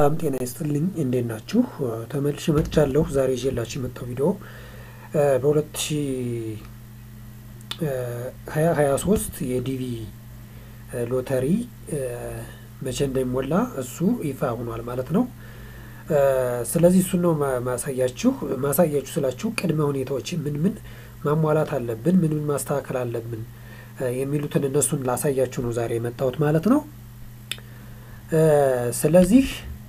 ሰላም ጤና ይስጥልኝ እንዴት ናችሁ? ተመልሼ መጥቻለሁ። ዛሬ ይዤላችሁ የመጣው ቪዲዮ በሁለት ሺ ሀያ ሀያ ሶስት የዲቪ ሎተሪ መቼ እንደሚሞላ እሱ ይፋ ሆኗል ማለት ነው። ስለዚህ እሱን ነው ማሳያችሁ። ማሳያችሁ ስላችሁ ቅድመ ሁኔታዎች ምን ምን ማሟላት አለብን፣ ምን ምን ማስተካከል አለብን የሚሉትን እነሱን ላሳያችሁ ነው ዛሬ የመጣሁት ማለት ነው። ስለዚህ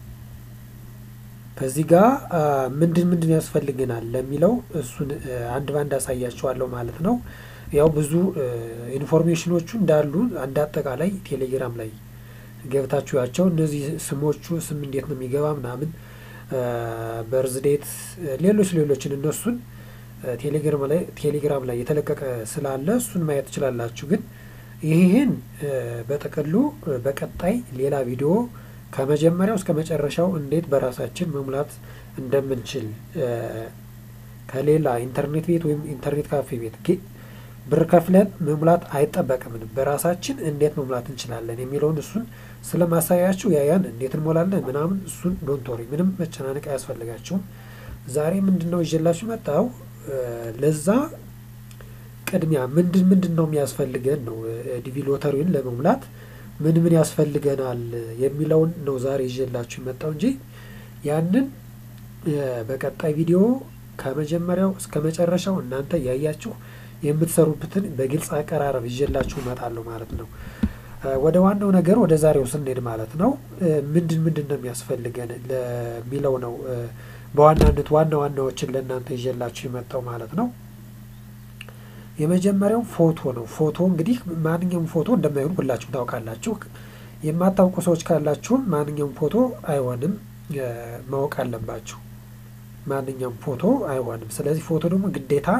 ከዚህ ጋር ምንድን ምንድን ያስፈልገናል ለሚለው እሱን አንድ ባንድ አሳያችኋለሁ ማለት ነው። ያው ብዙ ኢንፎርሜሽኖቹ እንዳሉ አንድ አጠቃላይ ቴሌግራም ላይ ገብታችሁ ያቸው እነዚህ ስሞቹ ስም እንዴት ነው የሚገባ ምናምን በርዝዴት ሌሎች ሌሎችን እነሱን ቴሌግራም ላይ ቴሌግራም ላይ የተለቀቀ ስላለ እሱን ማየት ትችላላችሁ። ግን ይህን በጥቅሉ በቀጣይ ሌላ ቪዲዮ ከመጀመሪያው እስከ መጨረሻው እንዴት በራሳችን መሙላት እንደምንችል ከሌላ ኢንተርኔት ቤት ወይም ኢንተርኔት ካፌ ቤት ብር ከፍለን መሙላት አይጠበቅምንም። በራሳችን እንዴት መሙላት እንችላለን የሚለውን እሱን ስለማሳያችሁ ያያን እንዴት እንሞላለን ምናምን እሱን ዶንቶሪ ምንም መጨናነቅ አያስፈልጋችሁም። ዛሬ ምንድን ነው ይዤላችሁ መጣው ለዛ ቅድሚያ ምንድን ምንድን ነው የሚያስፈልገን ነው ዲቪ ሎተሪውን ለመሙላት ምን ምን ያስፈልገናል የሚለውን ነው ዛሬ ይዤላችሁ የመጣው እንጂ ያንን በቀጣይ ቪዲዮ ከመጀመሪያው እስከ መጨረሻው እናንተ እያያችሁ የምትሰሩበትን በግልጽ አቀራረብ ይዤላችሁ እመጣለሁ ማለት ነው። ወደ ዋናው ነገር ወደ ዛሬው ስንሄድ ማለት ነው ምንድን ምንድን ነው የሚያስፈልገን ለሚለው ነው በዋናነት ዋና ዋናዎችን ለእናንተ ይዤላችሁ የመጣው ማለት ነው። የመጀመሪያው ፎቶ ነው። ፎቶ እንግዲህ ማንኛውም ፎቶ እንደማይሆን ሁላችሁም ታውቃላችሁ። የማታውቁ ሰዎች ካላችሁም ማንኛውም ፎቶ አይሆንም ማወቅ አለባችሁ። ማንኛውም ፎቶ አይሆንም። ስለዚህ ፎቶ ደግሞ ግዴታ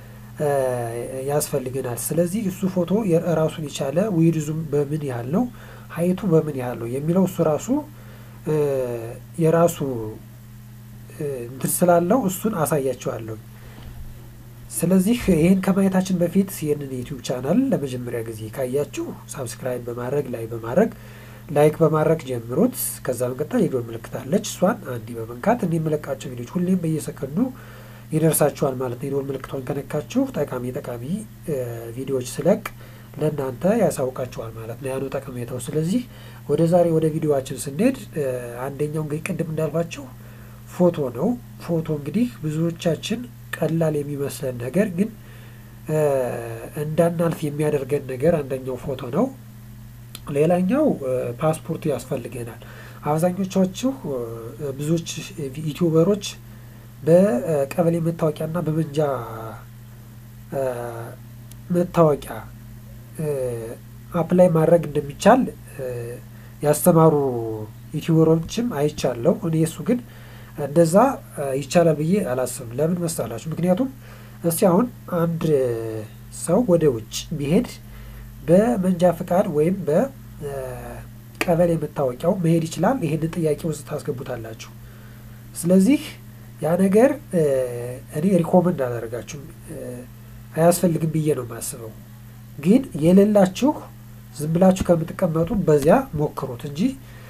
ያስፈልገናል። ስለዚህ እሱ ፎቶ ራሱን የቻለ ዊድዙም በምን ያህል ነው፣ ሀይቱ በምን ያህል ነው የሚለው እሱ ራሱ የራሱ እንትን ስላለው እሱን አሳያቸዋለሁ። ስለዚህ ይህን ከማየታችን በፊት ይህንን ዩቲዩብ ቻናል ለመጀመሪያ ጊዜ ካያችሁ ሳብስክራይብ በማድረግ ላይ በማድረግ ላይክ በማድረግ ጀምሩት። ከዛ በመቀጠል የዶል ምልክት አለች። እሷን አንዴ በመንካት እኔ የምለቃቸው ቪዲዮች ሁሌም በየሰከንዱ ይደርሳችኋል ማለት ነው። የዶል ምልክቷን ከነካችሁ ጠቃሚ ጠቃሚ ቪዲዮዎች ስለቅ ለእናንተ ያሳውቃችኋል ማለት ነው። ያኑ ጠቀሜታው። ስለዚህ ወደ ዛሬ ወደ ቪዲዮዋችን ስንሄድ አንደኛው እንግዲህ ቅድም እንዳልኳችሁ ፎቶ ነው። ፎቶ እንግዲህ ብዙዎቻችን ቀላል የሚመስለን ነገር ግን እንዳናልፍ የሚያደርገን ነገር አንደኛው ፎቶ ነው። ሌላኛው ፓስፖርት ያስፈልገናል። አብዛኞቻችሁ ብዙዎች ዩቲዩበሮች በቀበሌ መታወቂያና በመንጃ መታወቂያ አፕላይ ማድረግ እንደሚቻል ያስተማሩ ዩቲዩበሮችም አይቻለሁ። እኔ እሱ ግን እንደዛ ይቻላል ብዬ አላስብም። ለምን መሰላችሁ? ምክንያቱም እስቲ አሁን አንድ ሰው ወደ ውጭ ቢሄድ በመንጃ ፍቃድ ወይም በቀበሌ መታወቂያው መሄድ ይችላል። ይህንን ጥያቄ ውስጥ ታስገቡታላችሁ። ስለዚህ ያ ነገር እኔ ሪኮመንድ አላደርጋችሁም፣ አያስፈልግም ብዬ ነው የማስበው። ግን የሌላችሁ ዝም ብላችሁ ከምትቀመጡ በዚያ ሞክሩት እንጂ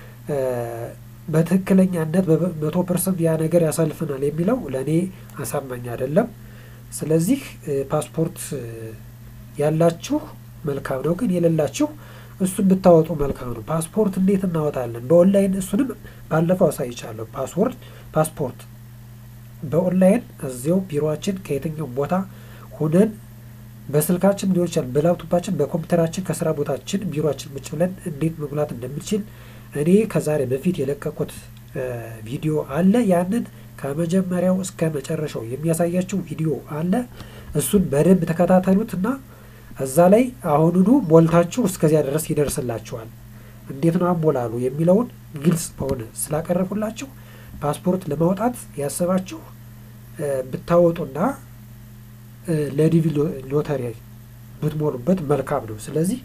በትክክለኛነት በመቶ ፐርሰንት ያ ነገር ያሳልፈናል የሚለው ለእኔ አሳማኝ አይደለም። ስለዚህ ፓስፖርት ያላችሁ መልካም ነው፣ ግን የሌላችሁ እሱን ብታወጡ መልካም ነው። ፓስፖርት እንዴት እናወጣለን? በኦንላይን እሱንም ባለፈው አሳይቻለሁ። ፓስፖርት ፓስፖርት በኦንላይን እዚያው ቢሮችን ከየትኛውም ቦታ ሁነን በስልካችን ሊሆን ይችላል፣ በላፕቶፓችን፣ በኮምፒውተራችን ከስራ ቦታችን ቢሮችን ቁጭ ብለን እንዴት መሙላት እንደምንችል እኔ ከዛሬ በፊት የለቀቁት ቪዲዮ አለ። ያንን ከመጀመሪያው እስከ መጨረሻው የሚያሳያችው ቪዲዮ አለ። እሱን በደንብ ተከታተሉት እና እዛ ላይ አሁኑኑ ሞልታችሁ እስከዚያ ድረስ ይደርስላችኋል። እንዴት ነው አሞላሉ የሚለውን ግልጽ በሆነ ስላቀረቡላችሁ ፓስፖርት ለማውጣት ያሰባችሁ ብታወጡና ለዲቪ ሎተሪ ብትሞሉበት መልካም ነው። ስለዚህ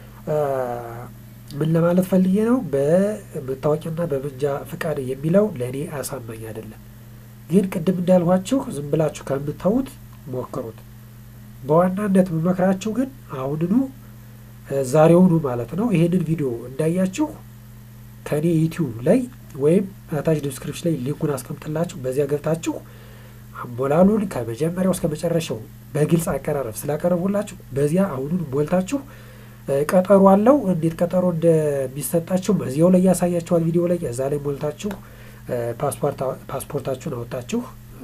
ምን ለማለት ፈልጌ ነው፣ በመታወቂያና በመንጃ ፍቃድ የሚለው ለእኔ አሳማኝ አይደለም። ግን ቅድም እንዳልኋችሁ ዝም ብላችሁ ከምታዩት ሞክሩት። በዋናነት የምመክራችሁ ግን አሁንኑ ዛሬውኑ ማለት ነው ይሄንን ቪዲዮ እንዳያችሁ ከኔ ዩቲዩብ ላይ ወይም ታች ዲስክሪፕሽን ላይ ሊንኩን አስቀምጥላችሁ በዚያ ገብታችሁ አሞላሉን ከመጀመሪያው እስከ መጨረሻው በግልጽ አቀራረብ ስላቀረቡላችሁ በዚያ አሁኑን ሞልታችሁ ቀጠሮ አለው። እንዴት ቀጠሮ እንደሚሰጣችሁ በዚያው ላይ ያሳያችኋል ቪዲዮ ላይ እዛ ላይ ሞልታችሁ ፓስፖርታችሁን አወጣችሁ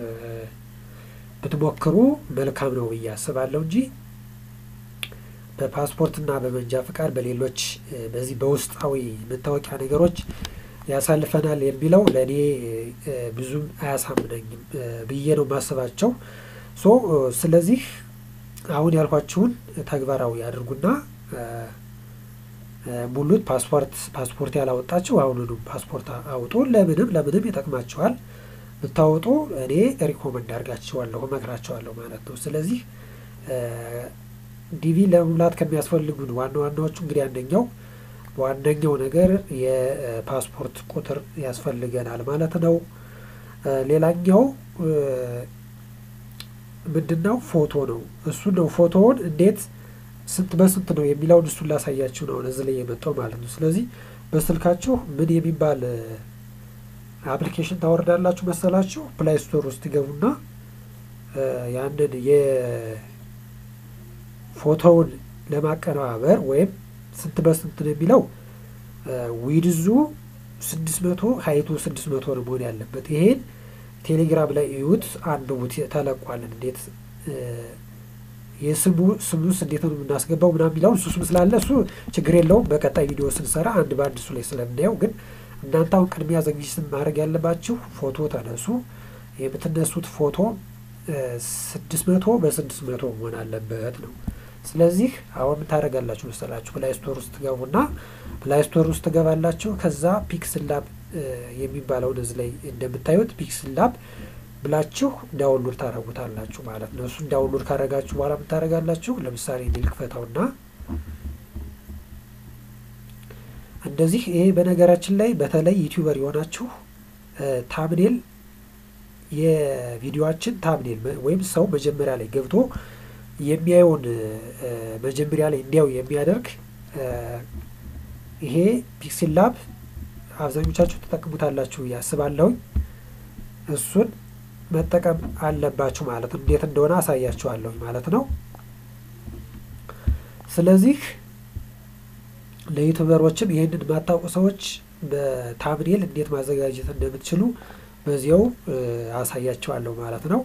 ብትሞክሩ መልካም ነው ብዬ አስባለሁ እንጂ በፓስፖርትና በመንጃ ፍቃድ በሌሎች በዚህ በውስጣዊ መታወቂያ ነገሮች ያሳልፈናል የሚለው ለእኔ ብዙም አያሳምነኝም ብዬ ነው ማስባቸው። ሶ ስለዚህ አሁን ያልኳችሁን ተግባራዊ አድርጉና ሙሉት። ፓስፖርት ፓስፖርት ያላወጣችሁ አሁኑኑ ፓስፖርት አውጡ። ለምንም ለምንም ይጠቅማችኋል ብታወጡ እኔ ሪኮመንድ አድርጋችኋለሁ እመክራችኋለሁ ማለት ነው። ስለዚህ ዲቪ ለመሙላት ከሚያስፈልጉን ዋና ዋናዎቹ እንግዲህ አንደኛው ዋነኛው ነገር የፓስፖርት ቁጥር ያስፈልገናል ማለት ነው። ሌላኛው ምንድን ነው? ፎቶ ነው። እሱ ነው ፎቶውን እንዴት ስንት በስንት ነው የሚለውን እሱን ላሳያችሁ ነው እዚህ ላይ የመጣው ማለት ነው። ስለዚህ በስልካችሁ ምን የሚባል አፕሊኬሽን ታወርዳላችሁ መሰላችሁ? ፕላይ ስቶር ውስጥ ገቡና ያንን የፎቶውን ለማቀነባበር ወይም ስንት በስንት ነው የሚለው ዊድዙ ስድስት መቶ ሀይቱ ስድስት መቶ ነው መሆን ያለበት። ይሄን ቴሌግራም ላይ እዩት፣ አንብቡት፣ ተለቋልን እንዴት የስሙ ስሙስ እንዴት ነው የምናስገባው ምናምን የሚለውን እሱ ስም ስላለ እሱ ችግር የለውም። በቀጣይ ቪዲዮ ስንሰራ አንድ በአንድ እሱ ላይ ስለምናየው፣ ግን እናንተ አሁን ቅድሚያ ዝግጅት ማድረግ ያለባችሁ ፎቶ ተነሱ። የምትነሱት ፎቶ ስድስት መቶ በስድስት መቶ መሆን አለበት ነው። ስለዚህ አሁን ምን ታደርጋላችሁ መሰላችሁ? ፕላይ ስቶር ውስጥ ትገቡና ፕላይ ስቶር ውስጥ ትገባላችሁ። ከዛ ፒክስል ላብ የሚባለውን እዚህ ላይ እንደምታዩት ፒክስል ላብ ብላችሁ ዳውንሎድ ታደረጉታላችሁ ማለት ነው። እሱን ዳውንሎድ ካደረጋችሁ በኋላ ምን ታደረጋላችሁ? ለምሳሌ እንዲልክፈተውና እንደዚህ ይሄ በነገራችን ላይ በተለይ ዩቲዩበር የሆናችሁ ታምኔል የቪዲዮችን ታምኔል ወይም ሰው መጀመሪያ ላይ ገብቶ የሚያየውን መጀመሪያ ላይ እንዲያው የሚያደርግ ይሄ ፒክስል ላብ አብዛኞቻችሁ ተጠቅሙታላችሁ ያስባለሁኝ። እሱን መጠቀም አለባችሁ ማለት ነው። እንዴት እንደሆነ አሳያችኋለሁኝ ማለት ነው። ስለዚህ ለዩቱበሮችም ይህንን የማታውቁ ሰዎች በታምኔል እንዴት ማዘጋጀት እንደምትችሉ በዚያው አሳያችኋለሁ ማለት ነው።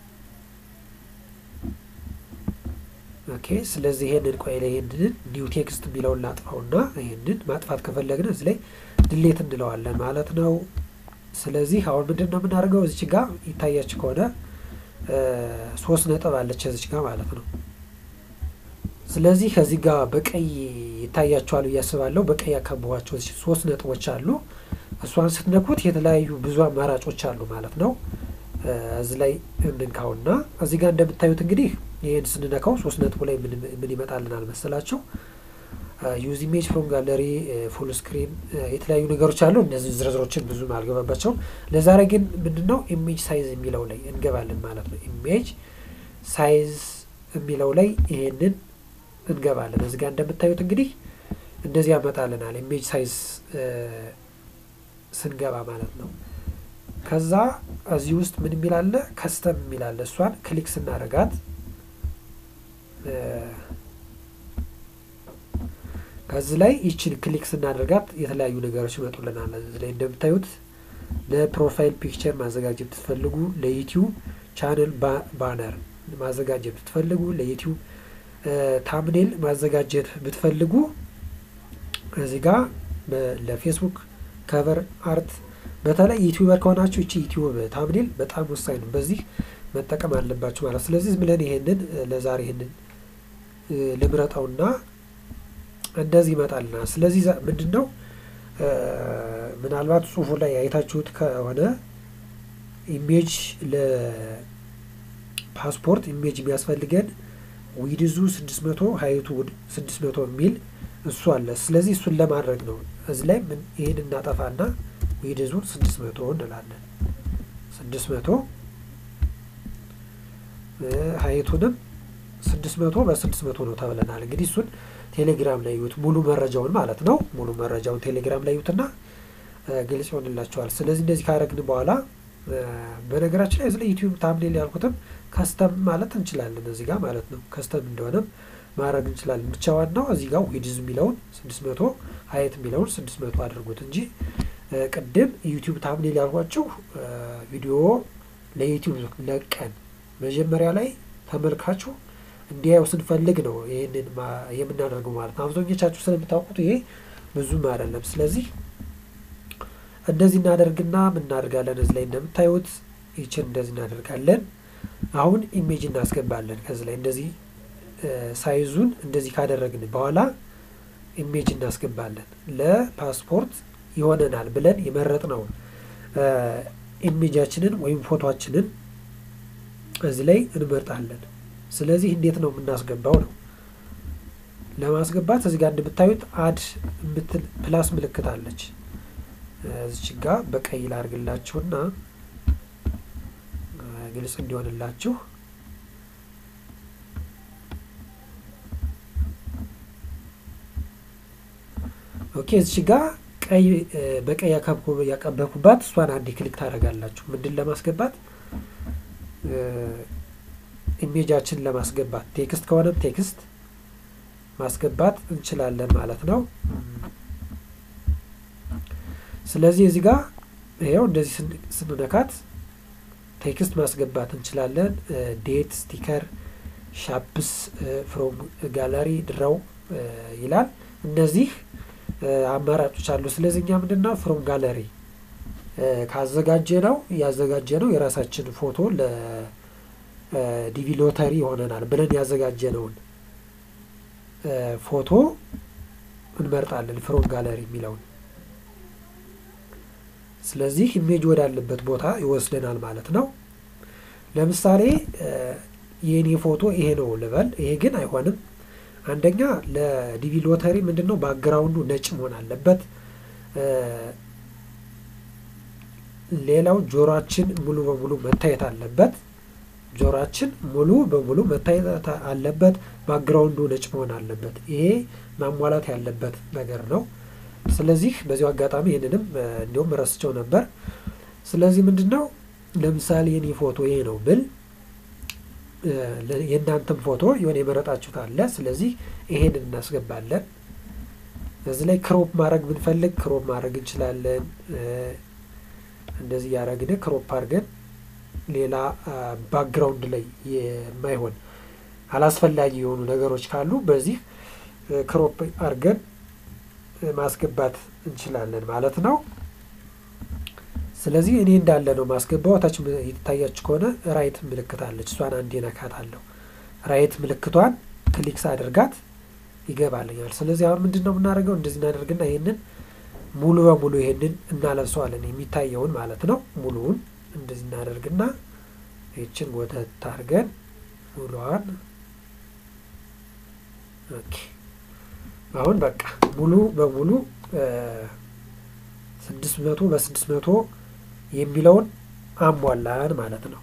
ኦኬ ስለዚህ ይሄንን ቆይ ላይ ይሄንን ኒው ቴክስት የሚለውን ላጥፋውና ይሄንን ማጥፋት ከፈለግን እዚህ ላይ ድሌት እንለዋለን ማለት ነው። ስለዚህ አሁን ምንድን ነው የምናደርገው? እዚች ጋር ይታያችሁ ከሆነ ሶስት ነጥብ አለች እዚች ጋር ማለት ነው። ስለዚህ ከዚህ ጋር በቀይ ይታያችኋል ብዬ አስባለሁ። በቀይ ያካበቧቸው ሶስት ነጥቦች አሉ። እሷን ስትነኩት የተለያዩ ብዙ አማራጮች አሉ ማለት ነው። እዚህ ላይ እንንካውና እዚህ ጋር እንደምታዩት እንግዲህ ይህን ስንነካው ሶስት ነጥቡ ላይ ምን ይመጣልናል መሰላቸው? ዩዝ ኢሜጅ ፍሮም ጋለሪ፣ ፉል ስክሪን የተለያዩ ነገሮች አሉ። እነዚህ ዝርዝሮችን ብዙም አልገባባቸውም። ለዛሬ ግን ምንድነው ኢሜጅ ሳይዝ የሚለው ላይ እንገባለን ማለት ነው። ኢሜጅ ሳይዝ የሚለው ላይ ይሄንን እንገባለን። እዚህ ጋር እንደምታዩት እንግዲህ እንደዚህ ያመጣልናል። ኢሜጅ ሳይዝ ስንገባ ማለት ነው። ከዛ እዚህ ውስጥ ምን የሚላለ ከስተም የሚላለ እሷን ክሊክ ስናደርጋት ከዚህ ላይ ይችን ክሊክ ስናደርጋት የተለያዩ ነገሮች ይመጡልናል። እዚህ ላይ እንደምታዩት ለፕሮፋይል ፒክቸር ማዘጋጀት ብትፈልጉ፣ ለዩቲዩብ ቻነል ባነር ማዘጋጀት ብትፈልጉ፣ ለዩቲዩብ ታምኔል ማዘጋጀት ብትፈልጉ እዚህ ጋር ለፌስቡክ ከቨር አርት በተለይ ዩቲዩበር ከሆናችሁ እቺ ዩቲዩብ ታምኔል በጣም ወሳኝ ነው። በዚህ መጠቀም አለባችሁ ማለት ስለዚህ ዝም ብለን ይሄንን ለዛሬ ይሄንን ልምረጠውና እንደዚህ ይመጣልና ስለዚህ ምንድን ነው ምናልባት ጽሁፉ ላይ አይታችሁት ከሆነ ኢሜጅ ለፓስፖርት ኢሜጅ የሚያስፈልገን ዊድዙ ስድስት መቶ ሀይቱ ስድስት መቶ የሚል እሱ አለ። ስለዚህ እሱን ለማድረግ ነው እዚህ ላይ ይህን እናጠፋና ዊድዙን ስድስት መቶ እንላለን። ስድስት መቶ ሀይቱንም ስድስት መቶ በስድስት መቶ ነው ተብለናል። እንግዲህ እሱን ቴሌግራም ላይ ዩት ሙሉ መረጃውን ማለት ነው። ሙሉ መረጃውን ቴሌግራም ላይ ዩትና ግልጽ ይሆንላቸዋል። ስለዚህ እንደዚህ ካደረግን በኋላ በነገራችን ላይ ስለ ዩቲዩብ ታምኔል ያልኩትም ከስተም ማለት እንችላለን እዚህ ጋር ማለት ነው። ከስተም እንደሆነም ማድረግ እንችላለን። ብቻ ዋናው እዚህ ጋር ዊድዝ የሚለውን ስድስት መቶ ሀይት የሚለውን ስድስት መቶ አድርጉት እንጂ ቅድም ዩቲዩብ ታምኔል ያልኳችሁ ቪዲዮ ለዩቲዩብ ለቀን መጀመሪያ ላይ ተመልካቹ እንዲያየው ስንፈልግ ነው ይህንን የምናደርገው ማለት ነው። አብዛኞቻችሁ ስለምታውቁት ይሄ ብዙም አይደለም። ስለዚህ እንደዚህ እናደርግና ምን እናደርጋለን እዚህ ላይ እንደምታዩት ይችን እንደዚህ እናደርጋለን። አሁን ኢሜጅ እናስገባለን ከዚህ ላይ እንደዚህ ሳይዙን እንደዚህ ካደረግን በኋላ ኢሜጅ እናስገባለን። ለፓስፖርት ይሆነናል ብለን የመረጥነውን ኢሜጃችንን ወይም ፎቶችንን እዚህ ላይ እንመርጣለን። ስለዚህ እንዴት ነው የምናስገባው ነው። ለማስገባት እዚህ ጋር እንደምታዩት አድ የምትል ፕላስ ምልክት አለች። እዚች ጋ በቀይ ላርግላችሁና ግልጽ እንዲሆንላችሁ ኦኬ። እዚች ጋ ቀይ በቀይ ያቀበኩባት እሷን አንድ ክሊክ ታደርጋላችሁ። ምንድን ለማስገባት ኢሜጃችን ለማስገባት ቴክስት ከሆነም ቴክስት ማስገባት እንችላለን ማለት ነው። ስለዚህ እዚህ ጋር ይኸው እንደዚህ ስንነካት ቴክስት ማስገባት እንችላለን። ዴት፣ ስቲከር፣ ሻፕስ፣ ፍሮም ጋላሪ፣ ድራው ይላል። እነዚህ አማራጮች አሉ። ስለዚህ እኛ ምንድን ነው ፍሮም ጋለሪ ካዘጋጀ ነው ያዘጋጀ ነው የራሳችን ፎቶ ለዲቪ ሎተሪ ይሆነናል ብለን ያዘጋጀነውን ፎቶ እንመርጣለን ፍሮም ጋለሪ የሚለውን። ስለዚህ ኢሜጅ ወዳለበት ቦታ ይወስደናል ማለት ነው። ለምሳሌ የእኔ ፎቶ ይሄ ነው ልበል። ይሄ ግን አይሆንም። አንደኛ ለዲቪ ሎተሪ ምንድን ነው ባክግራውንዱ ነጭ መሆን አለበት። ሌላው ጆሮአችን ሙሉ በሙሉ መታየት አለበት። ጆሮአችን ሙሉ በሙሉ መታየት አለበት። ባክግራውንዱ ነጭ መሆን አለበት። ይሄ ማሟላት ያለበት ነገር ነው። ስለዚህ በዚሁ አጋጣሚ ይህንንም እንዲሁም ረስቸው ነበር። ስለዚህ ምንድን ነው ለምሳሌ የኔ ፎቶ ይሄ ነው ብል የእናንተም ፎቶ የሆነ የመረጣችሁት አለ። ስለዚህ ይሄንን እናስገባለን። እዚህ ላይ ክሮፕ ማድረግ ብንፈልግ ክሮፕ ማድረግ እንችላለን። እንደዚህ ያደረግን ክሮፕ አድርገን ሌላ ባክግራውንድ ላይ የማይሆን አላስፈላጊ የሆኑ ነገሮች ካሉ በዚህ ክሮፕ አድርገን ማስገባት እንችላለን ማለት ነው። ስለዚህ እኔ እንዳለ ነው ማስገባው። ታች የተታያችሁ ከሆነ ራይት ምልክት አለች። እሷን አንዴ ነካታለሁ። ራይት ምልክቷን ክሊክስ አድርጋት ይገባልኛል። ስለዚህ አሁን ምንድን ነው የምናደርገው? እንደዚህ እናደርግና ይሄንን ሙሉ በሙሉ ይሄንን እናለብሰዋለን፣ የሚታየውን ማለት ነው። ሙሉውን እንደዚህ እናደርግና ይችን ወተት አድርገን ሙሉዋን ኦኬ። አሁን በቃ ሙሉ በሙሉ ስድስት መቶ በስድስት መቶ የሚለውን አሟላን ማለት ነው።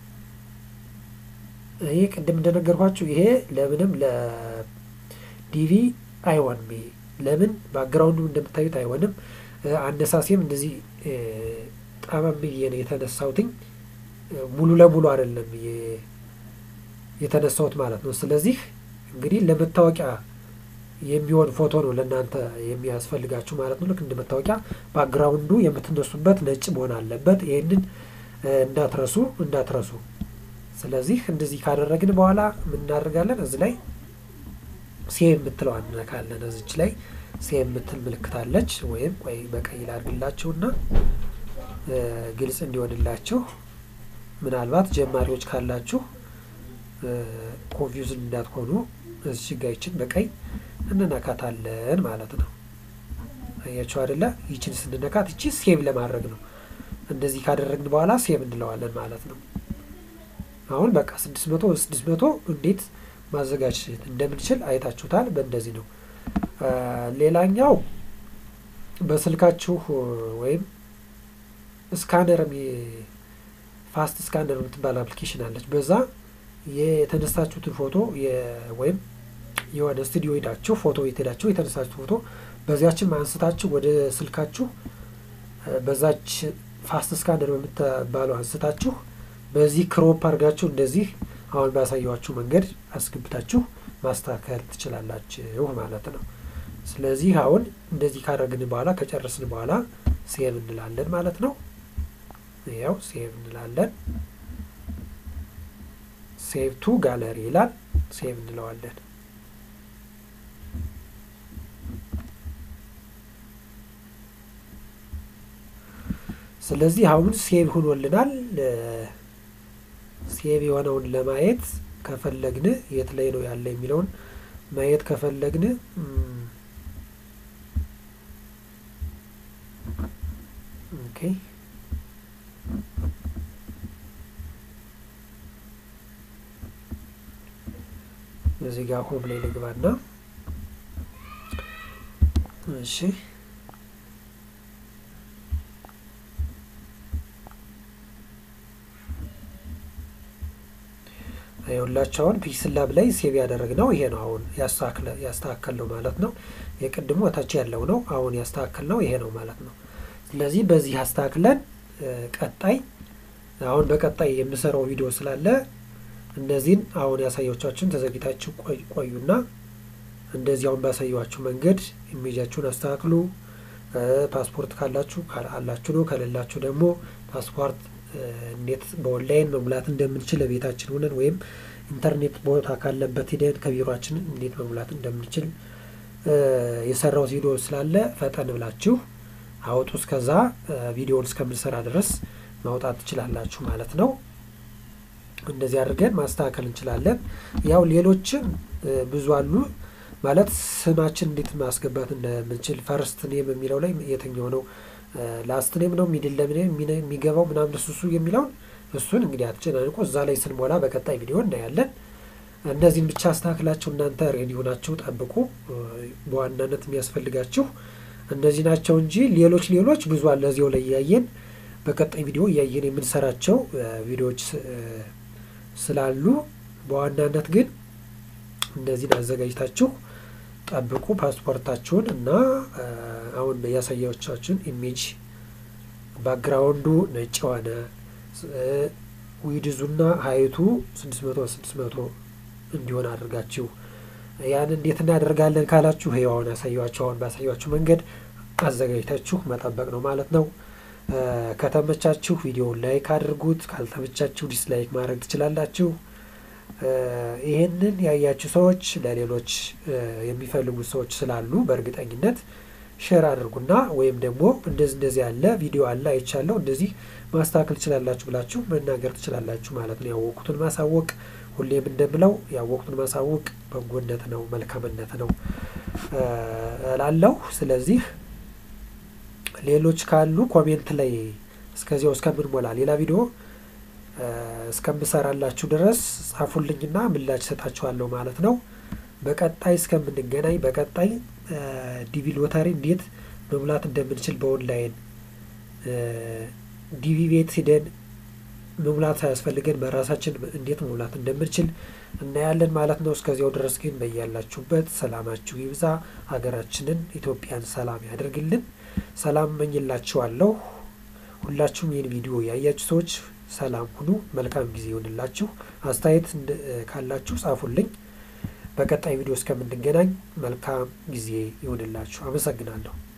ይሄ ቅድም እንደነገርኳችሁ ይሄ ለምንም ለዲቪ አይሆንም። ይሄ ለምን ባክግራውንዱ እንደምታዩት አይሆንም። አነሳሴም እንደዚህ ጠመም ብዬ ነው የተነሳሁትኝ። ሙሉ ለሙሉ አይደለም የተነሳሁት ማለት ነው። ስለዚህ እንግዲህ ለመታወቂያ የሚሆን ፎቶ ነው ለእናንተ የሚያስፈልጋችሁ ማለት ነው። ልክ እንደ መታወቂያ ባክግራውንዱ የምትነሱበት ነጭ መሆን አለበት። ይህንን እንዳትረሱ እንዳትረሱ። ስለዚህ እንደዚህ ካደረግን በኋላ ምን እናደርጋለን? እዚህ ላይ ሴቭ የምትለው እንነካለን። እዚች ላይ ሴቭ የምትል ምልክት አለች። ወይም ቆይ በቀይ ላድርግላችሁና ግልጽ እንዲሆንላችሁ ምናልባት ጀማሪዎች ካላችሁ ኮንፊውዝን እንዳትሆኑ እዚህ ጋ ይችን በቀይ እንነካታለን ማለት ነው። አያችሁ አይደለ? ይችን ስንነካት ይቺ ሴቭ ለማድረግ ነው። እንደዚህ ካደረግን በኋላ ሴቭ እንለዋለን ማለት ነው። አሁን በቃ ስድስት መቶ ስድስት መቶ እንዴት ማዘጋጀት እንደምንችል አይታችሁታል። በእንደዚህ ነው። ሌላኛው በስልካችሁ ወይም ስካነር ፋስት ስካነር የምትባል አፕሊኬሽን አለች። በዛ የተነሳችሁትን ፎቶ ወይም የሆነ ስቱዲዮ ሄዳችሁ ፎቶ ቤት ሄዳችሁ የተነሳችሁ ፎቶ በዚያችን አንስታችሁ ወደ ስልካችሁ በዛች ፋስት ስካነር በምትባለው አንስታችሁ በዚህ ክሮፕ አድርጋችሁ እንደዚህ አሁን ባሳየኋችሁ መንገድ አስገብታችሁ ማስተካከል ትችላላችሁ ማለት ነው። ስለዚህ አሁን እንደዚህ ካደረግን በኋላ ከጨረስን በኋላ ሴቭ እንላለን ማለት ነው። ያው ሴቭ እንላለን። ሴቭ ቱ ጋለሪ ይላል። ሴቭ እንለዋለን። ስለዚህ አሁን ሴቭ ሆኖልናል። ሴቭ የሆነውን ለማየት ከፈለግን የት ላይ ነው ያለ የሚለውን ማየት ከፈለግን ኦኬ እዚህ ጋር ሆም ላይ ልግባና እሺ የሁላቸው አሁን ፒክስል ላብ ላይ ሴቭ ያደረግነው ይሄ ነው። አሁን ያስተካከልነው ማለት ነው። የቅድሞ ታች ያለው ነው። አሁን ያስተካከልነው ይሄ ነው ማለት ነው። ስለዚህ በዚህ አስተካክለን ቀጣይ አሁን በቀጣይ የምሰራው ቪዲዮ ስላለ እነዚህን አሁን ያሳየቻችሁን ተዘግታችሁ ቆዩና እንደዚህ አሁን ባሳየኋችሁ መንገድ ኢሜጃችሁን አስተካክሉ። ፓስፖርት ካላችሁ አላችሁ ነው፣ ከሌላችሁ ደግሞ ፓስፖርት እንዴት በኦንላይን መሙላት እንደምንችል ቤታችን ሆነን ወይም ኢንተርኔት ቦታ ካለበት ሂደን ከቢሮችን እንዴት መሙላት እንደምንችል የሰራሁት ቪዲዮ ስላለ ፈጠን ብላችሁ አውጡ። እስከዛ ቪዲዮውን እስከምንሰራ ድረስ ማውጣት ትችላላችሁ ማለት ነው። እንደዚህ አድርገን ማስተካከል እንችላለን። ያው ሌሎችም ብዙ አሉ ማለት ስማችን እንዴት ማስገባት እንደምንችል ፈርስት ኔም የሚለው ላይ የትኛው ነው ላስት ኔም ነው ሚድል ኔም የሚገባው ምናምን እሱ እሱ የሚለውን እሱን እንግዲህ አትጨናንቁ። እዛ ላይ ስንሞላ በቀጣይ ቪዲዮ እናያለን። እነዚህን ብቻ አስተካክላችሁ እናንተ ሬዲ ሆናችሁ ጠብቁ። በዋናነት የሚያስፈልጋችሁ እነዚህ ናቸው እንጂ ሌሎች ሌሎች ብዙ አለ እዚያው ላይ እያየን በቀጣይ ቪዲዮ እያየን የምንሰራቸው ቪዲዮዎች ስላሉ በዋናነት ግን እነዚህን አዘጋጅታችሁ ጠብቁ። ፓስፖርታችሁን እና አሁን ያሳያዎቻችሁን ኢሜጅ ባክግራውንዱ ነጭ የሆነ ዊድዙና ሀይቱ ስድስት መቶ ስድስት መቶ እንዲሆን አድርጋችሁ ያን እንዴት እናደርጋለን ካላችሁ ይኸው አሁን ያሳያችሁ አሁን ባሳያችሁ መንገድ አዘጋጅታችሁ መጠበቅ ነው ማለት ነው። ከተመቻችሁ ቪዲዮውን ላይክ አድርጉት። ካልተመቻችሁ ዲስላይክ ማድረግ ትችላላችሁ። ይህንን ያያችሁ ሰዎች ለሌሎች የሚፈልጉት ሰዎች ስላሉ በእርግጠኝነት ሼር አድርጉና ወይም ደግሞ እንደዚህ እንደዚህ ያለ ቪዲዮ አለ አይቻለሁ እንደዚህ ማስተካከል ትችላላችሁ ብላችሁ መናገር ትችላላችሁ ማለት ነው። ያወቁትን ማሳወቅ ሁሌም እንደምለው ያወቁትን ማሳወቅ በጎነት ነው፣ መልካምነት ነው እላለሁ። ስለዚህ ሌሎች ካሉ ኮሜንት ላይ እስከዚያው እስከምንሞላ ሌላ ቪዲዮ እስከምሰራላችሁ ድረስ ጻፉልኝና ምላሽ ሰጣችኋለሁ ማለት ነው። በቀጣይ እስከምንገናኝ በቀጣይ ዲቪ ሎተሪ እንዴት መሙላት እንደምንችል በኦንላይን ዲቪ ቤት ሂደን መሙላት ሳያስፈልገን በራሳችን እንዴት መሙላት እንደምንችል እናያለን ማለት ነው። እስከዚያው ድረስ ግን በያላችሁበት ሰላማችሁ ይብዛ፣ ሀገራችንን ኢትዮጵያን ሰላም ያደርግልን። ሰላም መኝላችኋለሁ። ሁላችሁም ይህን ቪዲዮ ያያችሁ ሰዎች ሰላም ሁኑ። መልካም ጊዜ ይሆንላችሁ። አስተያየት ካላችሁ ጻፉልኝ። በቀጣይ ቪዲዮ እስከምንገናኝ መልካም ጊዜ ይሆንላችሁ። አመሰግናለሁ።